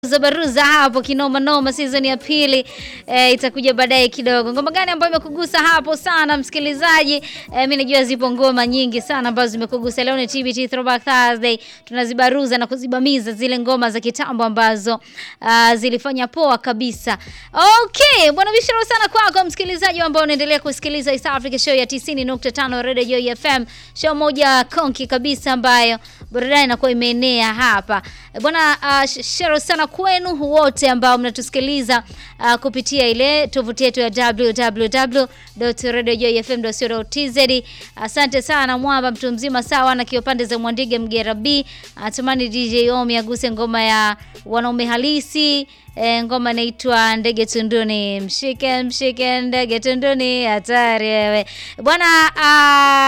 Zabaruza hapo kinoma noma, season ya pili e, itakuja baadaye kidogo. Ngoma gani ambayo imekugusa hapo sana msikilizaji? E, mimi najua zipo ngoma nyingi sana ambazo zimekugusa. Leo ni TBT Throwback Thursday, tunazibaruza na kuzibamiza zile ngoma za kitambo ambazo uh, zilifanya poa kabisa. Okay, bwana bishara sana kwako msikilizaji ambao unaendelea kusikiliza East Africa Show ya 90.5 Radio Joy FM, show moja konki kabisa ambayo burudani inakuwa imeenea hapa bwana. Uh, shero sana kwenu wote ambao mnatusikiliza uh, kupitia ile tovuti yetu ya www.radiojoyfm.co.tz. Asante sana mwamba mtu mzima sawa na kio pande za Mwandige Mgera B. Atamani DJ Omi aguse ngoma ya wanaume halisi. E, ngoma inaitwa ndege tunduni, mshike mshike ndege tunduni, hatari wewe bwana.